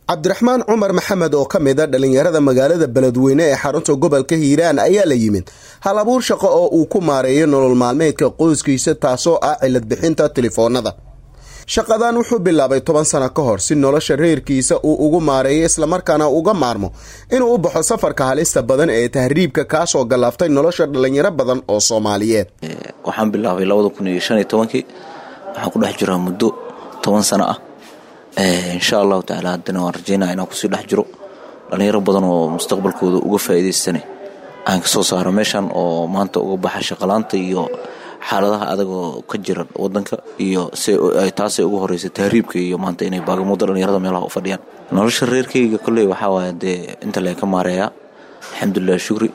cabdiraxmaan cumar maxamed oo ka mid a dhallinyarada magaalada beledweyne ee xarunta gobolka hiiraan ayaa la yimid hal abuur shaqo oo uu ku maareeyo nolol maalmeedka qoyskiisa taasoo ah cilad bixinta telefoonada shaqadan wuxuu bilaabay toban sano ka hor si nolosha reerkiisa uu ugu maareeyo islamarkaana uga maarmo inuu u baxo safarka halista badan ee tahriibka kaasoo gallaaftay nolosha dhallinyaro badan oo soomaaliyeed waxaan bilaabay labada kun iyo shan iyo tobankii waxaan ku dhex jiraa muddo toban sano ah insha allahu tacaala haddana waan rajeynaya inaan kusii dhex jiro dhallinyaro badan oo mustaqbalkooda uga faa'iidaystane aan kasoo saaro meeshan oo maanta uga baxa shaqalaanta iyo xaaladaha adagoo ka jira wadanka iyo taasay ugu horeysa tahriibka iyo maanta inay baagamudo dhallinyarada meelaha u fadhiyaan nolosha reerkayga kolley waxaa waaya dee inta lee ka maareeyaa alxamdulilah shukri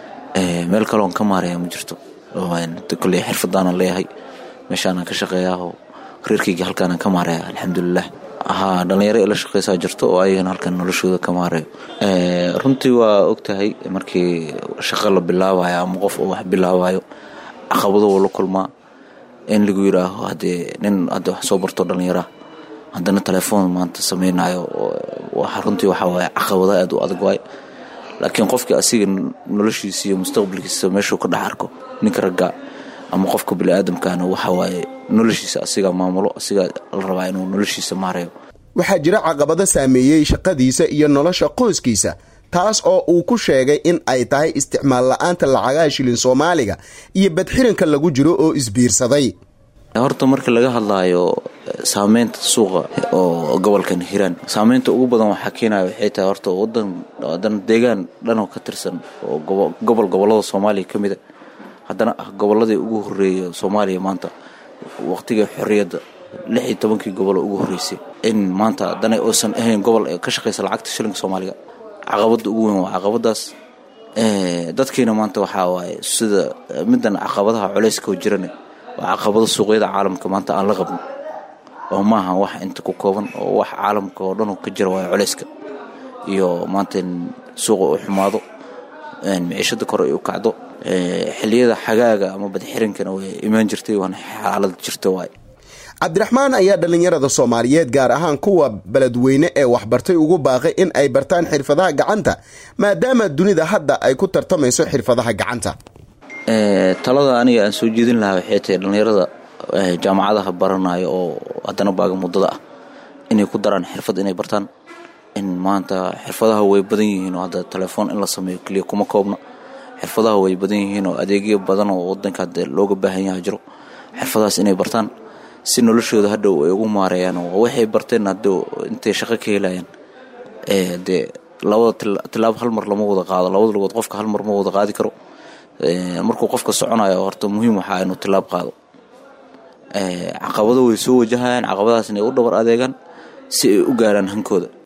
meel kaloon ka maareeyaa ma jirto kolley xirfadaanan leeyahay meeshaanan ka shaqeeyaao reerkayga halkaanaan ka maareeya alxamdulilah haa dhallinyaro ila shaqaysaa jirto oo ayagana halkan noloshooda ka maareeyo runtii waa ogtahay markii shaqo la bilaabayo ama qof oo wax bilaabayo caqabado wuu la kulmaa in lagu yidhaaho haddee nin hadda wax soo barto dhallinyaraha haddana telefoon maanta samaynayo runtii waxaa waaye caqabada aad u adag waaye laakiin qofkii asiga noloshiisa iyo mustaqbalkiisa meeshuu ka dhex arko ninka ragga ama qofka biniaadamkaana waxa waaye noloshiisa asigaa maamulo asigaa la rabaa inuu noloshiisa maareeyo waxaa jira caqabado saameeyey shaqadiisa iyo nolosha qoyskiisa taas oo uu ku sheegay in ay tahay isticmaal la-aanta lacagaha shilin soomaaliga iyo badxiranka lagu jiro oo isbiirsaday horta marka laga hadlaayo saameynta suuqa oo gobolkan hiiraan saameynta ugu badan waxaa keenaya waxay tahay horta wadan deegaan dhanoo ka tirsan oo gobol gobolada soomaaliya ka mida haddana ah gobolladii ugu horeeya soomaaliya maanta waqtigii xorriyadda lix iyo tobankii gobol ugu horreysay in maanta haddana uusan ahayn gobol ka shaqaysa lacagta shilinka soomaaliga caqabada ugu weyn waa caqabadaas dadkiina maanta waxaa waaye sida midan caqabadaha culeyska oo jirane waa caqabado suuqyada caalamka maanta aan la qabno oo maaha wax inta ku kooban oo wax caalamka oo dhan ka jira waayo culeyska iyo maanta in suuqa uu xumaado miciishada kore ay u kacdo xiliyada xagaaga ama badxirinkana way imaan jirtay waana xaalad jirta waaye cabdiraxmaan ayaa dhallinyarada soomaaliyeed gaar ahaan kuwa beledweyne ee waxbartay ugu baaqay in ay bartaan xirfadaha gacanta maadaama dunida hadda ay ku tartamayso xirfadaha gacanta talada aniga aan soo jeedin lahaa waxay tahay dhallinyarada jaamacadaha baranayo oo haddana baaga muddada ah inay ku daraan xirfad inay bartaan in maanta xirfadaha way badan yihiin oo hadda telefoon in la sameeyo keliya kuma koobna xirfadaha way badan yihiin oo adeegyo badan oo wadanka hadda looga baahan yaha jiro xirfadahaas inay bartaan si noloshooda hadhow ay ugu maareeyaan oo waxay barteen haddow intay shaqo ka helayaan dee labada tilaabo hal mar lama wada qaado labada lugood qofka hal mar ma wada qaadi karo markuu qofka soconayo horta muhiim waxaa inuu tilaab qaado caqabado way soo wajahayaan caqabadahaas inay u dhabar adeegaan si ay u gaaraan hankooda